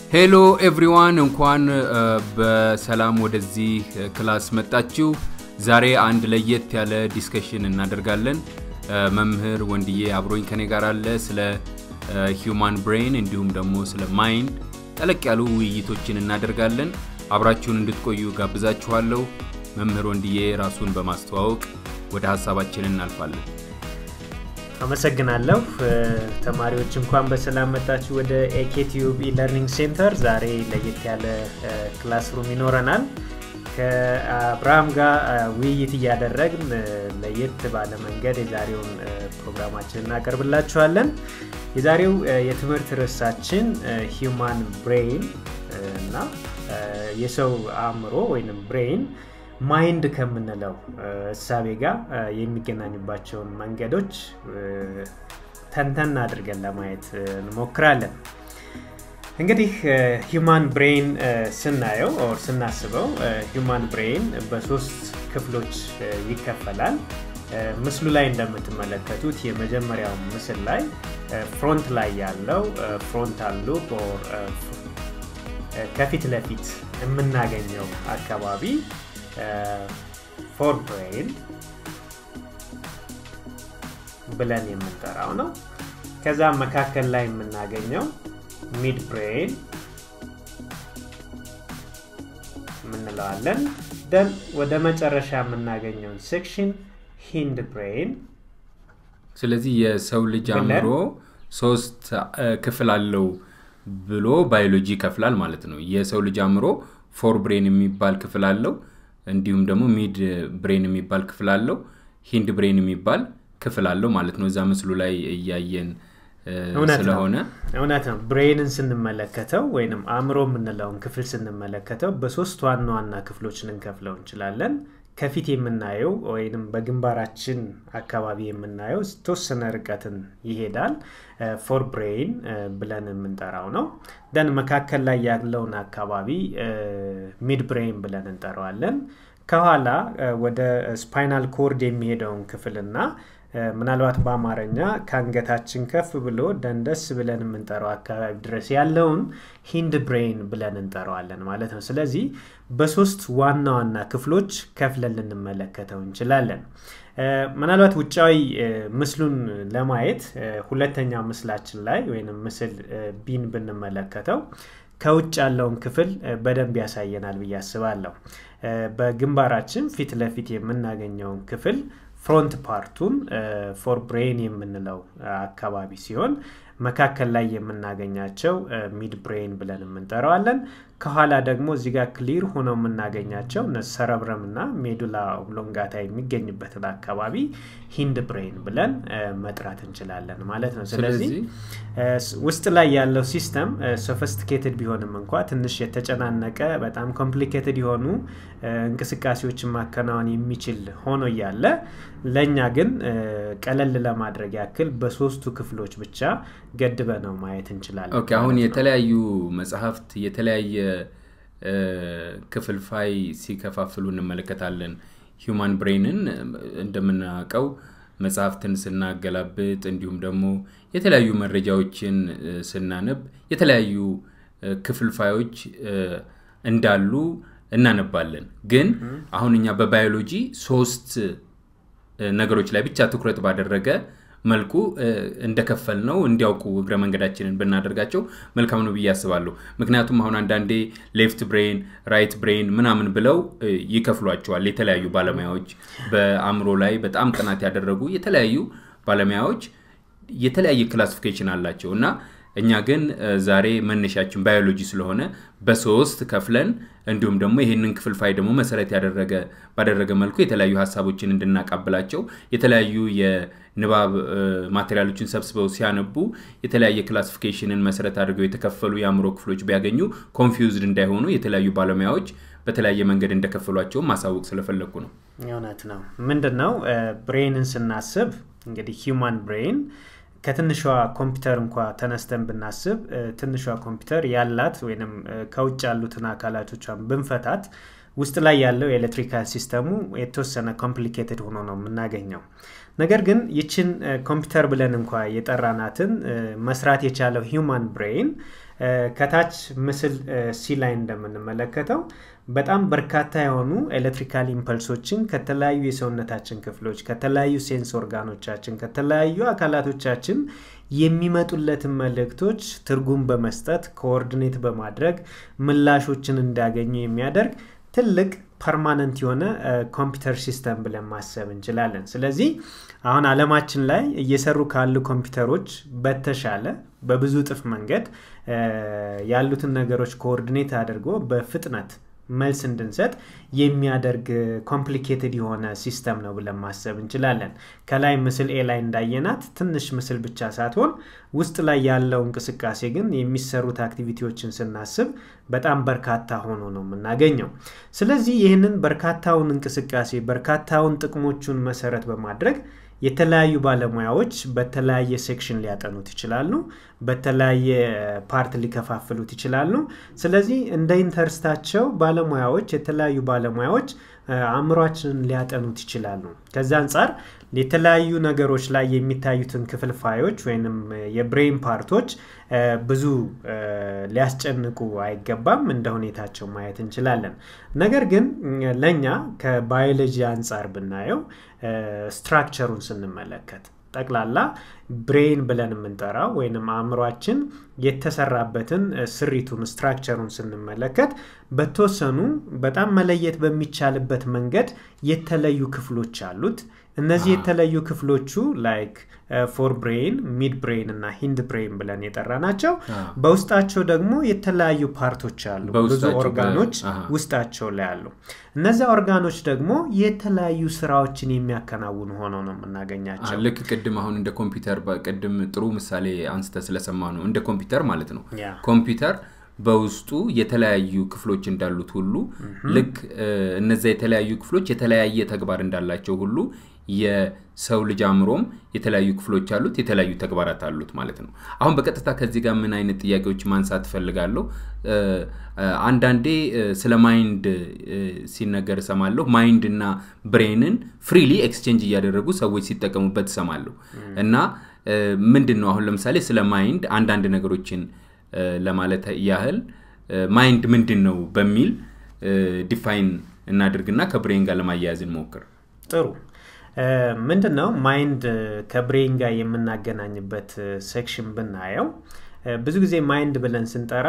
ሄሎ ኤቭሪዋን እንኳን በሰላም ወደዚህ ክላስ መጣችሁ። ዛሬ አንድ ለየት ያለ ዲስከሽን እናደርጋለን። መምህር ወንድዬ አብሮኝ ከኔ ጋር አለ። ስለ ሂውማን ብሬን እንዲሁም ደግሞ ስለ ማይንድ ጠለቅ ያሉ ውይይቶችን እናደርጋለን። አብራችሁን እንድትቆዩ ጋብዛችኋለሁ። መምህር ወንድዬ ራሱን በማስተዋወቅ ወደ ሀሳባችን እናልፋለን። አመሰግናለሁ ተማሪዎች እንኳን በሰላም መጣችሁ ወደ ኤኬቲዩብ ኢለርኒንግ ሴንተር ዛሬ ለየት ያለ ክላስሩም ይኖረናል ከአብርሃም ጋር ውይይት እያደረግን ለየት ባለ መንገድ የዛሬውን ፕሮግራማችን እናቀርብላችኋለን የዛሬው የትምህርት ርዕሳችን ሂውማን ብሬን እና የሰው አእምሮ ወይም ብሬን ማይንድ ከምንለው እሳቤ ጋር የሚገናኙባቸውን መንገዶች ተንተን አድርገን ለማየት እንሞክራለን እንግዲህ ሂማን ብሬን ስናየው ኦር ስናስበው ሂማን ብሬን በሶስት ክፍሎች ይከፈላል ምስሉ ላይ እንደምትመለከቱት የመጀመሪያው ምስል ላይ ፍሮንት ላይ ያለው ፍሮንታል ሉፕ ከፊት ለፊት የምናገኘው አካባቢ ፎር ብሬን ብለን የምንጠራው ነው ከዛ መካከል ላይ የምናገኘው ሚድ ብሬን የምንለዋለን ደን ወደ መጨረሻ የምናገኘውን ሴክሽን ሂንድ ብሬን ስለዚህ የሰው ልጅ አእምሮ ሶስት ክፍል አለው ብሎ ባዮሎጂ ይከፍላል ማለት ነው የሰው ልጅ አእምሮ ፎር ብሬን የሚባል ክፍል አለው እንዲሁም ደግሞ ሚድ ብሬን የሚባል ክፍል አለው ሂንድ ብሬን የሚባል ክፍል አለው ማለት ነው እዛ ምስሉ ላይ እያየን ስለሆነ እውነት ነው ብሬንን ስንመለከተው ወይም አእምሮ የምንለውን ክፍል ስንመለከተው በሶስት ዋና ዋና ክፍሎች ልንከፍለው እንችላለን ከፊት የምናየው ወይም በግንባራችን አካባቢ የምናየው ተወሰነ ርቀትን ይሄዳል ፎር ብሬን ብለን የምንጠራው ነው ደን መካከል ላይ ያለውን አካባቢ ሚድ ብሬን ብለን እንጠራዋለን ከኋላ ወደ ስፓይናል ኮርድ የሚሄደውን ክፍልና ምናልባት በአማርኛ ከአንገታችን ከፍ ብሎ ደንደስ ብለን የምንጠራው አካባቢ ድረስ ያለውን ሂንድ ብሬን ብለን እንጠራዋለን ማለት ነው ስለዚህ በሶስት ዋና ዋና ክፍሎች ከፍለን ልንመለከተው እንችላለን ምናልባት ውጫዊ ምስሉን ለማየት ሁለተኛው ምስላችን ላይ ወይም ምስል ቢን ብንመለከተው ከውጭ ያለውን ክፍል በደንብ ያሳየናል ብዬ አስባለሁ በግንባራችን ፊት ለፊት የምናገኘውን ክፍል ፍሮንት ፓርቱን ፎር ብሬን የምንለው አካባቢ ሲሆን መካከል ላይ የምናገኛቸው ሚድ ብሬን ብለን የምንጠራዋለን ከኋላ ደግሞ እዚህ ጋር ክሊር ሆነው የምናገኛቸው ሰረብረም እና ሜዱላ ኦብሎንጋታ የሚገኝበትን አካባቢ ሂንድ ብሬን ብለን መጥራት እንችላለን ማለት ነው ስለዚህ ውስጥ ላይ ያለው ሲስተም ሶፊስቲኬትድ ቢሆንም እንኳ ትንሽ የተጨናነቀ በጣም ኮምፕሊኬትድ የሆኑ እንቅስቃሴዎችን ማከናወን የሚችል ሆኖ እያለ ለእኛ ግን ቀለል ለማድረግ ያክል በሶስቱ ክፍሎች ብቻ ገድበ ነው ማየት እንችላለን ኦኬ አሁን የተለያዩ መጽሐፍት የተለያየ ክፍልፋይ ሲከፋፍሉ እንመለከታለን ሂውማን ብሬንን እንደምናውቀው መጽሐፍትን ስናገላብጥ እንዲሁም ደግሞ የተለያዩ መረጃዎችን ስናነብ የተለያዩ ክፍልፋዮች እንዳሉ እናነባለን ግን አሁን እኛ በባዮሎጂ ሶስት ነገሮች ላይ ብቻ ትኩረት ባደረገ መልኩ እንደከፈል ነው እንዲያውቁ እግረ መንገዳችንን ብናደርጋቸው መልካም ነው ብዬ አስባለሁ ምክንያቱም አሁን አንዳንዴ ሌፍት ብሬን ራይት ብሬን ምናምን ብለው ይከፍሏቸዋል የተለያዩ ባለሙያዎች በአእምሮ ላይ በጣም ጥናት ያደረጉ የተለያዩ ባለሙያዎች የተለያየ ክላሲፊኬሽን አላቸው እና እኛ ግን ዛሬ መነሻችን ባዮሎጂ ስለሆነ በሶስት ከፍለን እንዲሁም ደግሞ ይህንን ክፍልፋይ ደግሞ መሰረት ያደረገ ባደረገ መልኩ የተለያዩ ሀሳቦችን እንድናቃብላቸው የተለያዩ የንባብ ማቴሪያሎችን ሰብስበው ሲያነቡ የተለያየ ክላሲፊኬሽንን መሰረት አድርገው የተከፈሉ የአእምሮ ክፍሎች ቢያገኙ ኮንፊውዝድ እንዳይሆኑ የተለያዩ ባለሙያዎች በተለያየ መንገድ እንደከፈሏቸው ማሳወቅ ስለፈለግኩ ነው እውነት ነው ምንድን ነው ብሬንን ስናስብ እንግዲህ ሂውማን ብሬን ከትንሿ ኮምፒውተር እንኳ ተነስተን ብናስብ ትንሿ ኮምፒውተር ያላት ወይም ከውጭ ያሉትን አካላቶቿን ብንፈታት ውስጥ ላይ ያለው የኤሌክትሪካል ሲስተሙ የተወሰነ ኮምፕሊኬትድ ሆኖ ነው የምናገኘው ነገር ግን ይችን ኮምፒውተር ብለን እንኳ የጠራናትን መስራት የቻለው ሂውማን ብሬን ከታች ምስል ሲ ላይ እንደምንመለከተው በጣም በርካታ የሆኑ ኤሌክትሪካል ኢምፐልሶችን ከተለያዩ የሰውነታችን ክፍሎች ከተለያዩ ሴንስ ኦርጋኖቻችን ከተለያዩ አካላቶቻችን የሚመጡለትን መልእክቶች ትርጉም በመስጠት ኮኦርዲኔት በማድረግ ምላሾችን እንዲያገኙ የሚያደርግ ትልቅ ፐርማነንት የሆነ ኮምፒውተር ሲስተም ብለን ማሰብ እንችላለን ስለዚህ አሁን አለማችን ላይ እየሰሩ ካሉ ኮምፒውተሮች በተሻለ በብዙ ጥፍ መንገድ ያሉትን ነገሮች ኮኦርዲኔት አድርጎ በፍጥነት መልስ እንድንሰጥ የሚያደርግ ኮምፕሊኬትድ የሆነ ሲስተም ነው ብለን ማሰብ እንችላለን ከላይ ምስል ኤ ላይ እንዳየናት ትንሽ ምስል ብቻ ሳትሆን ውስጥ ላይ ያለው እንቅስቃሴ ግን የሚሰሩት አክቲቪቲዎችን ስናስብ በጣም በርካታ ሆኖ ነው የምናገኘው ስለዚህ ይህንን በርካታውን እንቅስቃሴ በርካታውን ጥቅሞቹን መሰረት በማድረግ የተለያዩ ባለሙያዎች በተለያየ ሴክሽን ሊያጠኑት ይችላሉ በተለያየ ፓርት ሊከፋፍሉት ይችላሉ ስለዚህ እንደ ኢንተርስታቸው ባለሙያዎች የተለያዩ ባለሙያዎች አእምሯችንን ሊያጠኑት ይችላሉ ከዚ አንጻር የተለያዩ ነገሮች ላይ የሚታዩትን ክፍልፋዮች ወይም የብሬን ፓርቶች ብዙ ሊያስጨንቁ አይገባም እንደ ሁኔታቸው ማየት እንችላለን ነገር ግን ለእኛ ከባዮሎጂ አንጻር ብናየው ስትራክቸሩን ስንመለከት ጠቅላላ ብሬን ብለን የምንጠራው ወይም አእምሯችን የተሰራበትን ስሪቱን ስትራክቸሩን ስንመለከት በተወሰኑ በጣም መለየት በሚቻልበት መንገድ የተለዩ ክፍሎች አሉት እነዚህ የተለዩ ክፍሎቹ ላይክ ፎር ብሬን ሚድ ብሬን እና ሂንድ ብሬን ብለን የጠራ ናቸው በውስጣቸው ደግሞ የተለያዩ ፓርቶች አሉ ብዙ ኦርጋኖች ውስጣቸው ላይ አሉ እነዚያ ኦርጋኖች ደግሞ የተለያዩ ስራዎችን የሚያከናውኑ ሆነው ነው የምናገኛቸው ልክ ቅድም አሁን እንደ ኮምፒውተር ቅድም ጥሩ ምሳሌ አንስተ ስለሰማ ነው እንደ ኮምፒውተር ማለት ነው ኮምፒውተር በውስጡ የተለያዩ ክፍሎች እንዳሉት ሁሉ ልክ እነዚያ የተለያዩ ክፍሎች የተለያየ ተግባር እንዳላቸው ሁሉ የሰው ልጅ አእምሮም የተለያዩ ክፍሎች አሉት የተለያዩ ተግባራት አሉት ማለት ነው አሁን በቀጥታ ከዚህ ጋር ምን አይነት ጥያቄዎች ማንሳት ትፈልጋለሁ አንዳንዴ ስለ ማይንድ ሲነገር እሰማለሁ ማይንድ እና ብሬንን ፍሪሊ ኤክስቼንጅ እያደረጉ ሰዎች ሲጠቀሙበት እሰማለሁ እና ምንድን ነው አሁን ለምሳሌ ስለ ማይንድ አንዳንድ ነገሮችን ለማለት ያህል ማይንድ ምንድን ነው በሚል ዲፋይን እናድርግና ከብሬን ጋር ለማያያዝ እንሞክር ጥሩ ምንድን ነው ማይንድ ከብሬን ጋር የምናገናኝበት ሴክሽን ብናየው ብዙ ጊዜ ማይንድ ብለን ስንጠራ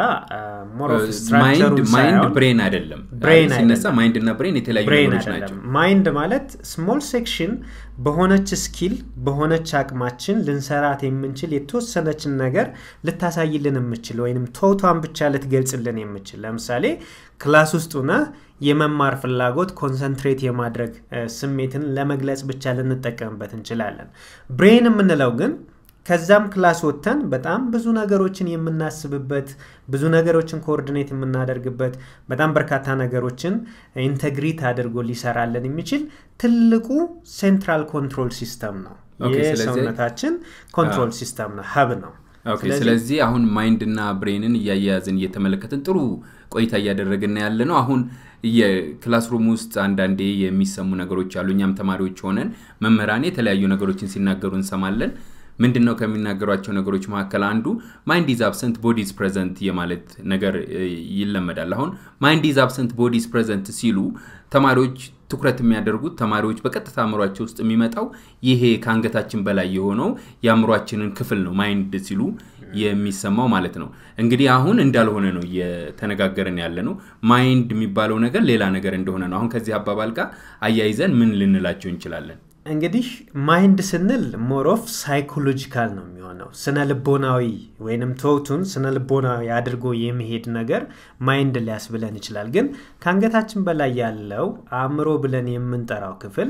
ማይንድ ብሬን አይደለም ሲነሳ ማይንድ እና ብሬን የተለያዩ ነገሮች ናቸው ማይንድ ማለት ስሞል ሴክሽን በሆነች ስኪል በሆነች አቅማችን ልንሰራት የምንችል የተወሰነችን ነገር ልታሳይልን የምችል ወይም ቶቷን ብቻ ልትገልጽልን የምችል ለምሳሌ ክላስ ውስጥ ሆነ የመማር ፍላጎት ኮንሰንትሬት የማድረግ ስሜትን ለመግለጽ ብቻ ልንጠቀምበት እንችላለን ብሬን የምንለው ግን ከዛም ክላስ ወጥተን በጣም ብዙ ነገሮችን የምናስብበት ብዙ ነገሮችን ኮኦርዲኔት የምናደርግበት በጣም በርካታ ነገሮችን ኢንተግሪት አድርጎ ሊሰራለን የሚችል ትልቁ ሴንትራል ኮንትሮል ሲስተም ነው የሰውነታችን ኮንትሮል ሲስተም ነው ሀብ ነው ስለዚህ አሁን ማይንድ እና ብሬንን እያያያዝን እየተመለከትን ጥሩ ቆይታ እያደረግን ያለ ነው አሁን የክላስሩም ውስጥ አንዳንዴ የሚሰሙ ነገሮች አሉ እኛም ተማሪዎች ሆነን መምህራን የተለያዩ ነገሮችን ሲናገሩ እንሰማለን ምንድን ነው ከሚናገሯቸው ነገሮች መካከል አንዱ ማይንድ ኢዝ አብሰንት ቦዲዝ ፕሬዘንት የማለት ነገር ይለመዳል አሁን ማይንድ ኢዝ አብሰንት ቦዲዝ ፕሬዘንት ሲሉ ተማሪዎች ትኩረት የሚያደርጉት ተማሪዎች በቀጥታ አእምሯቸው ውስጥ የሚመጣው ይሄ ከአንገታችን በላይ የሆነው የአእምሯችንን ክፍል ነው ማይንድ ሲሉ የሚሰማው ማለት ነው እንግዲህ አሁን እንዳልሆነ ነው እየተነጋገርን ያለ ነው ማይንድ የሚባለው ነገር ሌላ ነገር እንደሆነ ነው አሁን ከዚህ አባባል ጋር አያይዘን ምን ልንላቸው እንችላለን እንግዲህ ማይንድ ስንል ሞሮፍ ሳይኮሎጂካል ነው የሚሆነው ስነ ልቦናዊ ወይንም ቶቱን ስነ ልቦናዊ አድርጎ የሚሄድ ነገር ማይንድ ሊያስብለን ይችላል ግን ከአንገታችን በላይ ያለው አእምሮ ብለን የምንጠራው ክፍል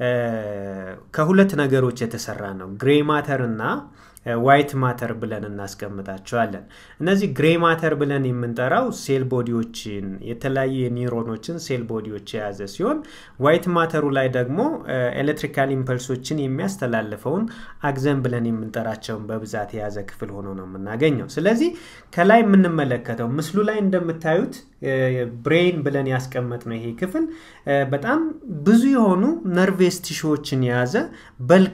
ከሁለት ነገሮች የተሰራ ነው ግሬ ማተር እና ዋይት ማተር ብለን እናስቀምጣቸዋለን እነዚህ ግሬ ማተር ብለን የምንጠራው ሴል ቦዲዎችን የተለያዩ የኒውሮኖችን ሴል ቦዲዎች የያዘ ሲሆን ዋይት ማተሩ ላይ ደግሞ ኤሌክትሪካል ኢምፐልሶችን የሚያስተላልፈውን አግዘን ብለን የምንጠራቸውን በብዛት የያዘ ክፍል ሆኖ ነው የምናገኘው ስለዚህ ከላይ የምንመለከተው ምስሉ ላይ እንደምታዩት ብሬን ብለን ያስቀመጥ ነው ይሄ ክፍል በጣም ብዙ የሆኑ ነርቬስ ቲሾዎችን የያዘ በልክ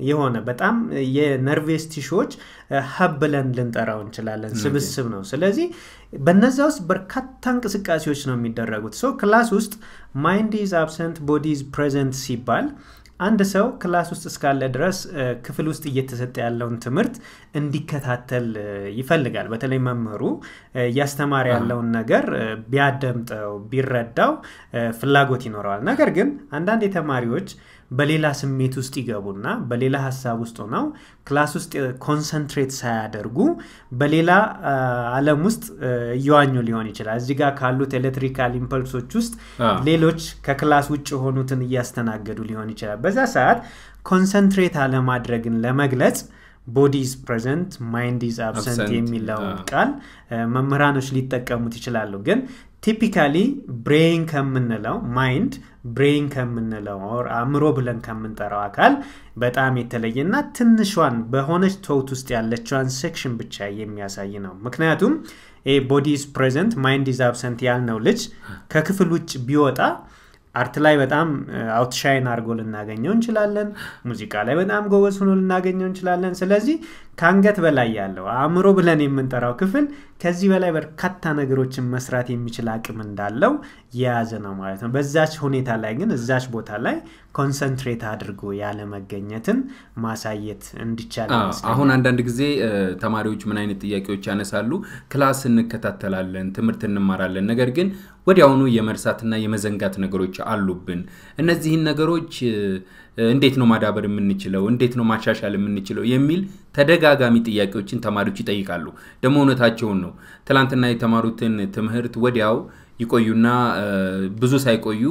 የሆነ በጣም የነርቬስ ቲሾዎች ሀብ ብለን ልንጠራው እንችላለን ስብስብ ነው ስለዚህ በነዛ ውስጥ በርካታ እንቅስቃሴዎች ነው የሚደረጉት ሰው ክላስ ውስጥ ማይንድ ኢዝ አብሰንት ቦዲ ኢዝ ፕሬዘንት ሲባል አንድ ሰው ክላስ ውስጥ እስካለ ድረስ ክፍል ውስጥ እየተሰጠ ያለውን ትምህርት እንዲከታተል ይፈልጋል በተለይ መምህሩ እያስተማረ ያለውን ነገር ቢያደምጠው ቢረዳው ፍላጎት ይኖረዋል ነገር ግን አንዳንድ ተማሪዎች በሌላ ስሜት ውስጥ ይገቡና በሌላ ሀሳብ ውስጥ ሆነው ክላስ ውስጥ ኮንሰንትሬት ሳያደርጉ በሌላ አለም ውስጥ እየዋኙ ሊሆን ይችላል እዚህ ጋር ካሉት ኤሌክትሪካል ኢምፐልሶች ውስጥ ሌሎች ከክላስ ውጭ የሆኑትን እያስተናገዱ ሊሆን ይችላል በዛ ሰዓት ኮንሰንትሬት አለማድረግን ለመግለጽ ቦዲ ኢዝ ፕሬዘንት ማይንድ ኢዝ አብሰንት የሚለውን ቃል መምህራኖች ሊጠቀሙት ይችላሉ ግን ቲፒካሊ ብሬን ከምንለው ማይንድ ብሬን ከምንለው አእምሮ ብለን ከምንጠራው አካል በጣም የተለየና ትንሿን በሆነች ቶት ውስጥ ያለችዋን ሴክሽን ብቻ የሚያሳይ ነው ምክንያቱም ቦዲ ኢዝ ፕሬዘንት ማይንድ ኢዝ አብሰንት ያልነው ልጅ ከክፍል ውጭ ቢወጣ አርት ላይ በጣም አውትሻይን አድርጎ ልናገኘው እንችላለን ሙዚቃ ላይ በጣም ጎበዝ ሆኖ ልናገኘው እንችላለን ስለዚህ ከአንገት በላይ ያለው አእምሮ ብለን የምንጠራው ክፍል ከዚህ በላይ በርካታ ነገሮችን መስራት የሚችል አቅም እንዳለው የያዘ ነው ማለት ነው በዛች ሁኔታ ላይ ግን እዛች ቦታ ላይ ኮንሰንትሬት አድርጎ ያለመገኘትን ማሳየት እንዲቻል አሁን አንዳንድ ጊዜ ተማሪዎች ምን አይነት ጥያቄዎች ያነሳሉ ክላስ እንከታተላለን ትምህርት እንማራለን ነገር ግን ወዲያውኑ የመርሳትና የመዘንጋት ነገሮች አሉብን እነዚህን ነገሮች እንዴት ነው ማዳበር የምንችለው እንዴት ነው ማሻሻል የምንችለው የሚል ተደጋጋሚ ጥያቄዎችን ተማሪዎች ይጠይቃሉ ደግሞ እውነታቸውን ነው ትላንትና የተማሩትን ትምህርት ወዲያው ይቆዩና ብዙ ሳይቆዩ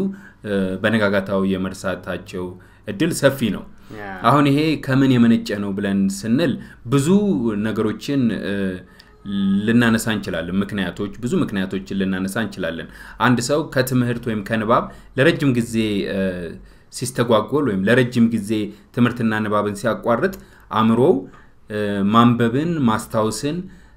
በነጋጋታው የመርሳታቸው እድል ሰፊ ነው አሁን ይሄ ከምን የመነጨ ነው ብለን ስንል ብዙ ነገሮችን ልናነሳ እንችላለን ምክንያቶች ብዙ ምክንያቶችን ልናነሳ እንችላለን አንድ ሰው ከትምህርት ወይም ከንባብ ለረጅም ጊዜ ሲስተጓጎል ወይም ለረጅም ጊዜ ትምህርትና ንባብን ሲያቋርጥ አእምሮው ማንበብን ማስታወስን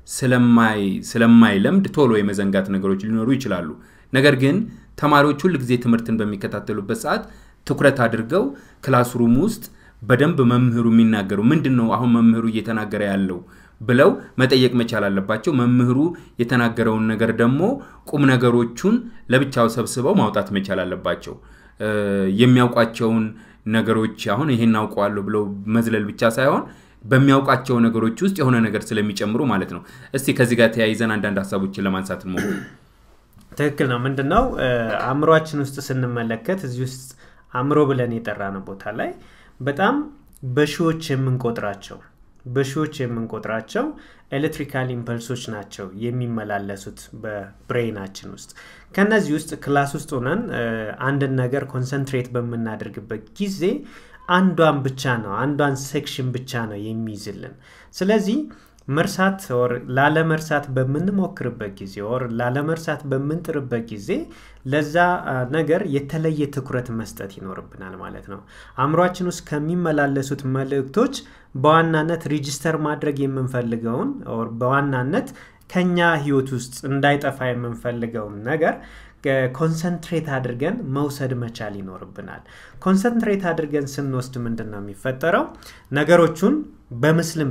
ስለማይለምድ ቶሎ የመዘንጋት ነገሮች ሊኖሩ ይችላሉ ነገር ግን ተማሪዎች ሁል ጊዜ ትምህርትን በሚከታተሉበት ሰዓት ትኩረት አድርገው ክላስሩም ውስጥ በደንብ መምህሩ የሚናገሩ ምንድን ነው አሁን መምህሩ እየተናገረ ያለው ብለው መጠየቅ መቻል አለባቸው መምህሩ የተናገረውን ነገር ደግሞ ቁም ነገሮቹን ለብቻው ሰብስበው ማውጣት መቻል አለባቸው የሚያውቋቸውን ነገሮች አሁን ይሄን አውቀዋለሁ ብለው መዝለል ብቻ ሳይሆን በሚያውቃቸው ነገሮች ውስጥ የሆነ ነገር ስለሚጨምሩ ማለት ነው እስቲ ከዚህ ጋር ተያይዘን አንዳንድ ሀሳቦችን ለማንሳት እንሞክር ትክክል ነው ምንድን ነው አእምሯችን ውስጥ ስንመለከት እዚህ ውስጥ አእምሮ ብለን የጠራነው ቦታ ላይ በጣም በሺዎች የምንቆጥራቸው በሺዎች የምንቆጥራቸው ኤሌክትሪካል ኢምፐልሶች ናቸው የሚመላለሱት በብሬናችን ውስጥ ከነዚህ ውስጥ ክላስ ውስጥ ሆነን አንድን ነገር ኮንሰንትሬት በምናደርግበት ጊዜ አንዷን ብቻ ነው አንዷን ሴክሽን ብቻ ነው የሚይዝልን ስለዚህ መርሳት ኦር ላለመርሳት በምንሞክርበት ጊዜ ኦር ላለመርሳት በምንጥርበት ጊዜ ለዛ ነገር የተለየ ትኩረት መስጠት ይኖርብናል ማለት ነው አእምሯችን ውስጥ ከሚመላለሱት መልእክቶች በዋናነት ሪጅስተር ማድረግ የምንፈልገውን ኦር በዋናነት ከኛ ህይወት ውስጥ እንዳይጠፋ የምንፈልገውን ነገር ኮንሰንትሬት አድርገን መውሰድ መቻል ይኖርብናል ኮንሰንትሬት አድርገን ስንወስድ ምንድን ነው የሚፈጠረው ነገሮቹን በምስልም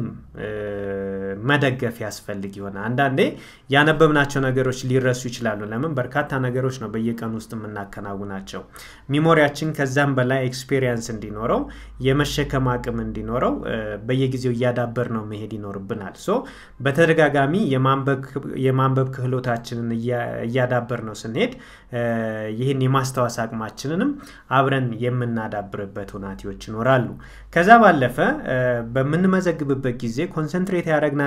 መደገፍ ያስፈልግ ይሆናል አንዳንዴ ያነበብናቸው ነገሮች ሊረሱ ይችላሉ ለምን በርካታ ነገሮች ነው በየቀኑ ውስጥ የምናከናውናቸው ሚሞሪያችን ከዛም በላይ ኤክስፔሪንስ እንዲኖረው የመሸከም አቅም እንዲኖረው በየጊዜው እያዳበር ነው መሄድ ይኖርብናል ሶ በተደጋጋሚ የማንበብ ክህሎታችንን እያዳበር ነው ስንሄድ ይህን የማስታወስ አቅማችንንም አብረን የምናዳብርበት ሁናቴዎች ይኖራሉ ከዛ ባለፈ በምንመዘግብበት ጊዜ ኮንሰንትሬት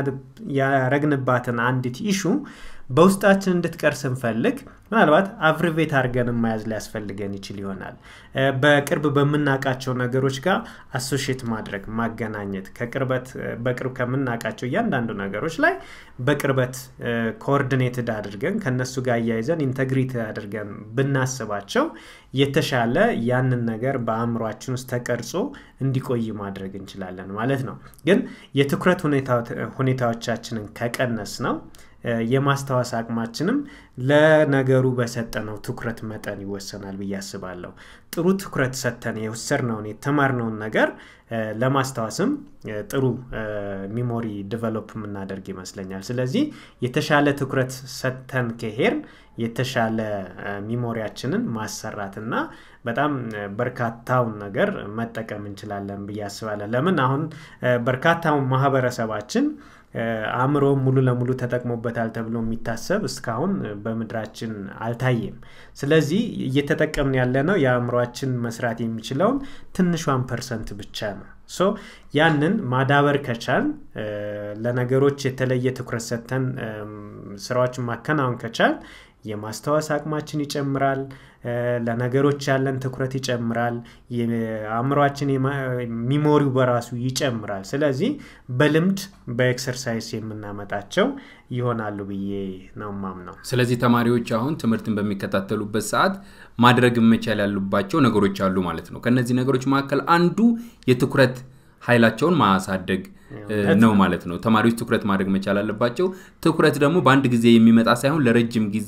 ያረግንባትን አንዲት ኢሹ በውስጣችን እንድትቀር ስንፈልግ ምናልባት አብርቤት አድርገን መያዝ ሊያስፈልገን ይችል ይሆናል በቅርብ በምናውቃቸው ነገሮች ጋር አሶሽት ማድረግ ማገናኘት ከቅርበት በቅርብ ከምናውቃቸው እያንዳንዱ ነገሮች ላይ በቅርበት ኮኦርዲኔትድ አድርገን ከነሱ ጋር እያይዘን ኢንተግሪቲ አድርገን ብናስባቸው የተሻለ ያንን ነገር በአእምሯችን ውስጥ ተቀርጾ እንዲቆይ ማድረግ እንችላለን ማለት ነው ግን የትኩረት ሁኔታዎቻችንን ከቀነስ ነው የማስታወስ አቅማችንም ለነገሩ በሰጠነው ትኩረት መጠን ይወሰናል ብዬ አስባለሁ። ጥሩ ትኩረት ሰጥተን የወሰድነውን የተማርነውን ነገር ለማስታወስም ጥሩ ሚሞሪ ዲቨሎፕ የምናደርግ ይመስለኛል። ስለዚህ የተሻለ ትኩረት ሰጥተን ከሄድን የተሻለ ሚሞሪያችንን ማሰራትና በጣም በርካታውን ነገር መጠቀም እንችላለን ብዬ አስባለሁ። ለምን አሁን በርካታው ማህበረሰባችን አእምሮ ሙሉ ለሙሉ ተጠቅሞበታል ተብሎ የሚታሰብ እስካሁን በምድራችን አልታየም። ስለዚህ እየተጠቀምን ያለነው የአእምሯችን መስራት የሚችለውን ትንሿን ፐርሰንት ብቻ ነው። ሶ ያንን ማዳበር ከቻል ለነገሮች የተለየ ትኩረት ሰጥተን ስራዎችን ማከናወን ከቻል የማስታወስ አቅማችን ይጨምራል። ለነገሮች ያለን ትኩረት ይጨምራል። አእምሯችን ሚሞሪው በራሱ ይጨምራል። ስለዚህ በልምድ በኤክሰርሳይዝ የምናመጣቸው ይሆናሉ ብዬ ነው ማምነው። ስለዚህ ተማሪዎች አሁን ትምህርትን በሚከታተሉበት ሰዓት ማድረግ መቻል ያሉባቸው ነገሮች አሉ ማለት ነው። ከነዚህ ነገሮች መካከል አንዱ የትኩረት ኃይላቸውን ማሳደግ ነው ማለት ነው። ተማሪዎች ትኩረት ማድረግ መቻል አለባቸው። ትኩረት ደግሞ በአንድ ጊዜ የሚመጣ ሳይሆን ለረጅም ጊዜ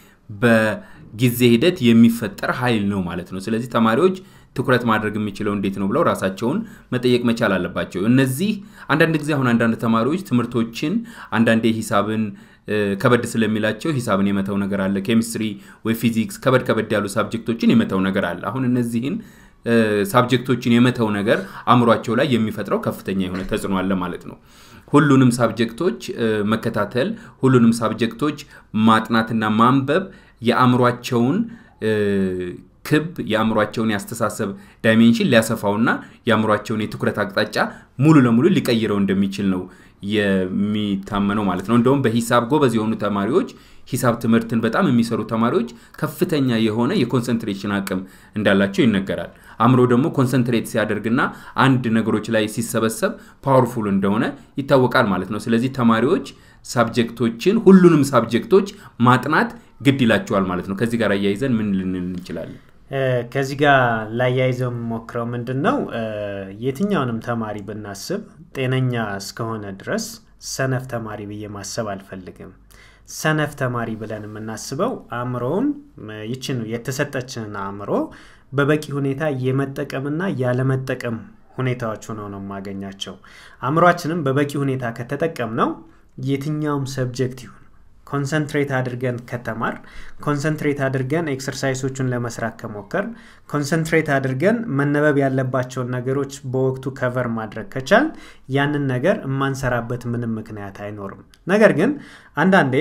በጊዜ ሂደት የሚፈጠር ኃይል ነው ማለት ነው። ስለዚህ ተማሪዎች ትኩረት ማድረግ የሚችለው እንዴት ነው ብለው ራሳቸውን መጠየቅ መቻል አለባቸው። እነዚህ አንዳንድ ጊዜ አሁን አንዳንድ ተማሪዎች ትምህርቶችን አንዳንዴ ሂሳብን ከበድ ስለሚላቸው ሂሳብን የመተው ነገር አለ። ኬሚስትሪ ወይ ፊዚክስ ከበድ ከበድ ያሉ ሳብጀክቶችን የመተው ነገር አለ። አሁን እነዚህን ሳብጀክቶችን የመተው ነገር አእምሯቸው ላይ የሚፈጥረው ከፍተኛ የሆነ ተጽዕኖ አለ ማለት ነው። ሁሉንም ሳብጀክቶች መከታተል፣ ሁሉንም ሳብጀክቶች ማጥናትና ማንበብ የአእምሯቸውን ክብ የአእምሯቸውን ያስተሳሰብ ዳይሜንሽን ሊያሰፋውና የአእምሯቸውን የትኩረት አቅጣጫ ሙሉ ለሙሉ ሊቀይረው እንደሚችል ነው የሚታመነው ማለት ነው። እንደውም በሂሳብ ጎበዝ የሆኑ ተማሪዎች ሂሳብ ትምህርትን በጣም የሚሰሩ ተማሪዎች ከፍተኛ የሆነ የኮንሰንትሬሽን አቅም እንዳላቸው ይነገራል። አእምሮ ደግሞ ኮንሰንትሬት ሲያደርግና አንድ ነገሮች ላይ ሲሰበሰብ ፓወርፉል እንደሆነ ይታወቃል ማለት ነው። ስለዚህ ተማሪዎች ሳብጀክቶችን ሁሉንም ሳብጀክቶች ማጥናት ግድ ይላቸዋል ማለት ነው። ከዚህ ጋር አያይዘን ምን ልንል እንችላለን? ከዚህ ጋር ላያይዘው የምሞክረው ምንድን ነው የትኛውንም ተማሪ ብናስብ ጤነኛ እስከሆነ ድረስ ሰነፍ ተማሪ ብዬ ማሰብ አልፈልግም። ሰነፍ ተማሪ ብለን የምናስበው አእምሮውን ይችን የተሰጠችንን አእምሮ በበቂ ሁኔታ የመጠቀምና ያለመጠቀም ሁኔታዎች ሆነው ነው የማገኛቸው። አእምሯችንም በበቂ ሁኔታ ከተጠቀም ነው የትኛውም ሰብጀክት ይሁን ኮንሰንትሬት አድርገን ከተማር ኮንሰንትሬት አድርገን ኤክሰርሳይሶቹን ለመስራት ከሞከር ኮንሰንትሬት አድርገን መነበብ ያለባቸውን ነገሮች በወቅቱ ከቨር ማድረግ ከቻል ያንን ነገር የማንሰራበት ምንም ምክንያት አይኖርም። ነገር ግን አንዳንዴ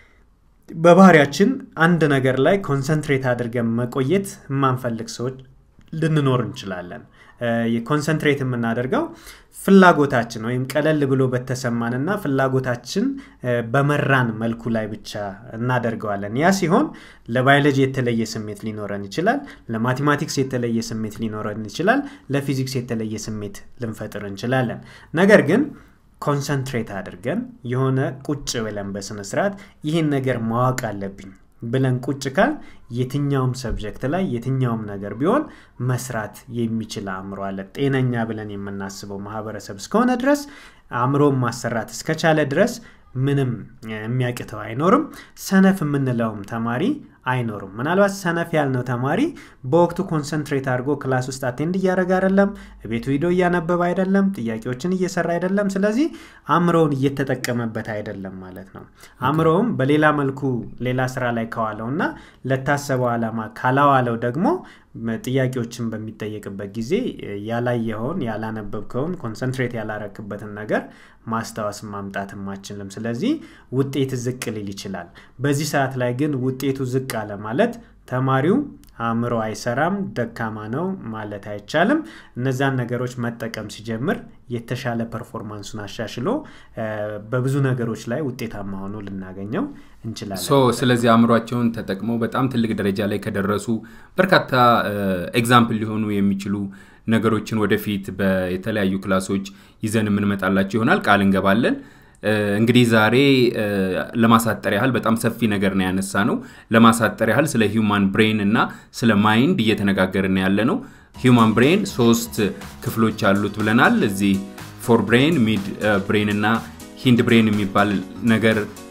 በባህሪያችን አንድ ነገር ላይ ኮንሰንትሬት አድርገን መቆየት የማንፈልግ ሰዎች ልንኖር እንችላለን። ኮንሰንትሬት የምናደርገው ፍላጎታችን ወይም ቀለል ብሎ በተሰማንና ፍላጎታችን በመራን መልኩ ላይ ብቻ እናደርገዋለን። ያ ሲሆን ለባዮሎጂ የተለየ ስሜት ሊኖረን ይችላል። ለማቴማቲክስ የተለየ ስሜት ሊኖረን ይችላል። ለፊዚክስ የተለየ ስሜት ልንፈጥር እንችላለን። ነገር ግን ኮንሰንትሬት አድርገን የሆነ ቁጭ ብለን በስነስርዓት ይህን ነገር ማወቅ አለብኝ ብለን ቁጭ ካል የትኛውም ሰብጀክት ላይ የትኛውም ነገር ቢሆን መስራት የሚችል አእምሮ አለ። ጤነኛ ብለን የምናስበው ማህበረሰብ እስከሆነ ድረስ አእምሮን ማሰራት እስከቻለ ድረስ ምንም የሚያቅተው አይኖርም። ሰነፍ የምንለውም ተማሪ አይኖርም። ምናልባት ሰነፍ ያልነው ተማሪ በወቅቱ ኮንሰንትሬት አድርጎ ክላስ ውስጥ አቴንድ እያደረገ አይደለም፣ ቤቱ ሂዶ እያነበበ አይደለም፣ ጥያቄዎችን እየሰራ አይደለም። ስለዚህ አእምሮውን እየተጠቀመበት አይደለም ማለት ነው። አእምሮውም በሌላ መልኩ ሌላ ስራ ላይ ከዋለው እና ለታሰበው ዓላማ ካላዋለው ደግሞ ጥያቄዎችን በሚጠየቅበት ጊዜ ያላየኸውን ያላነበብከውን ኮንሰንትሬት ያላረክበትን ነገር ማስታወስ ማምጣት ማችልም። ስለዚህ ውጤት ዝቅ ሊል ይችላል። በዚህ ሰዓት ላይ ግን ውጤቱ ዝቅ አለ ማለት ተማሪው አእምሮ አይሰራም፣ ደካማ ነው ማለት አይቻልም። እነዛን ነገሮች መጠቀም ሲጀምር የተሻለ ፐርፎርማንሱን አሻሽሎ በብዙ ነገሮች ላይ ውጤታማ ሆኖ ልናገኘው እንችላለን። ስለዚህ አእምሯቸውን ተጠቅመው በጣም ትልቅ ደረጃ ላይ ከደረሱ በርካታ ኤግዛምፕል ሊሆኑ የሚችሉ ነገሮችን ወደፊት በተለያዩ ክላሶች ይዘን የምንመጣላቸው ይሆናል። ቃል እንገባለን። እንግዲህ ዛሬ ለማሳጠር ያህል በጣም ሰፊ ነገር ነው ያነሳ ነው። ለማሳጠር ያህል ስለ ሂውማን ብሬን እና ስለ ማይንድ እየተነጋገርን ያለ ነው። ሂውማን ብሬን ሶስት ክፍሎች አሉት ብለናል። እዚህ ፎር ብሬን፣ ሚድ ብሬን እና ሂንድ ብሬን የሚባል ነገር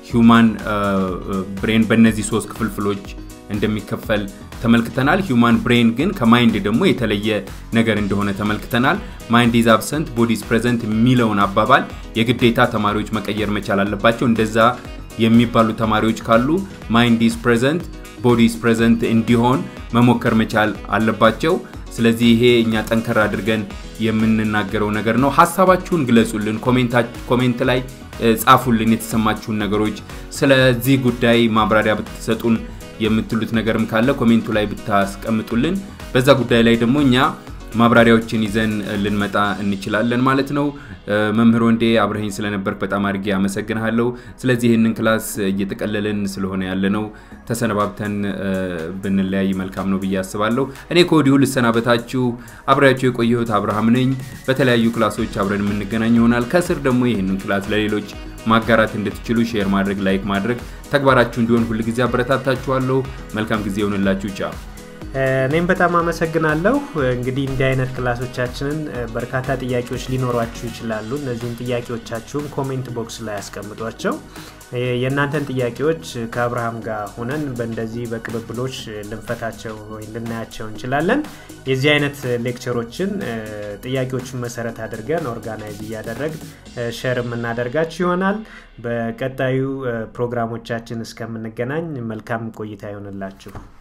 ሂውማን ብሬን በእነዚህ ሶስት ክፍልፍሎች እንደሚከፈል ተመልክተናል። ሂውማን ብሬን ግን ከማይንድ ደግሞ የተለየ ነገር እንደሆነ ተመልክተናል። ማይንድ ኢዝ አብሰንት ቦዲስ ፕሬዘንት የሚለውን አባባል የግዴታ ተማሪዎች መቀየር መቻል አለባቸው። እንደዛ የሚባሉ ተማሪዎች ካሉ ማይንድ ኢዝ ፕሬዘንት ቦዲስ ፕሬዘንት እንዲሆን መሞከር መቻል አለባቸው። ስለዚህ ይሄ እኛ ጠንከር አድርገን የምንናገረው ነገር ነው። ሀሳባችሁን ግለጹልን፣ ኮሜንት ላይ ጻፉልን። የተሰማችሁን ነገሮች ስለዚህ ጉዳይ ማብራሪያ ብትሰጡን የምትሉት ነገርም ካለ ኮሜንቱ ላይ ብታስቀምጡልን በዛ ጉዳይ ላይ ደግሞ እኛ ማብራሪያዎችን ይዘን ልንመጣ እንችላለን ማለት ነው። መምህር ወንዴ አብረኸኝ ስለነበርክ በጣም አድርጌ አመሰግንሃለሁ። ስለዚህ ይህንን ክላስ እየጠቀለልን ስለሆነ ያለ ነው ተሰነባብተን ብንለያይ መልካም ነው ብዬ አስባለሁ። እኔ ከወዲሁ ልሰናበታችሁ። አብሬያቸው የቆየሁት አብርሃም ነኝ። በተለያዩ ክላሶች አብረን የምንገናኝ ይሆናል። ከስር ደግሞ ይህንን ክላስ ለሌሎች ማጋራት እንድትችሉ ሼር ማድረግ፣ ላይክ ማድረግ ተግባራችሁ እንዲሆን ሁልጊዜ አበረታታችኋለሁ። መልካም ጊዜ ይሆንላችሁ። ቻው። እኔም በጣም አመሰግናለሁ። እንግዲህ እንዲህ አይነት ክላሶቻችንን በርካታ ጥያቄዎች ሊኖሯችሁ ይችላሉ። እነዚህን ጥያቄዎቻችሁን ኮሜንት ቦክስ ላይ ያስቀምጧቸው። የእናንተን ጥያቄዎች ከአብርሃም ጋር ሆነን በእንደዚህ በቅብብሎች ልንፈታቸው ወይም ልናያቸው እንችላለን። የዚህ አይነት ሌክቸሮችን ጥያቄዎችን መሰረት አድርገን ኦርጋናይዝ እያደረግ ሸር የምናደርጋችሁ ይሆናል። በቀጣዩ ፕሮግራሞቻችን እስከምንገናኝ መልካም ቆይታ ይሆንላችሁ።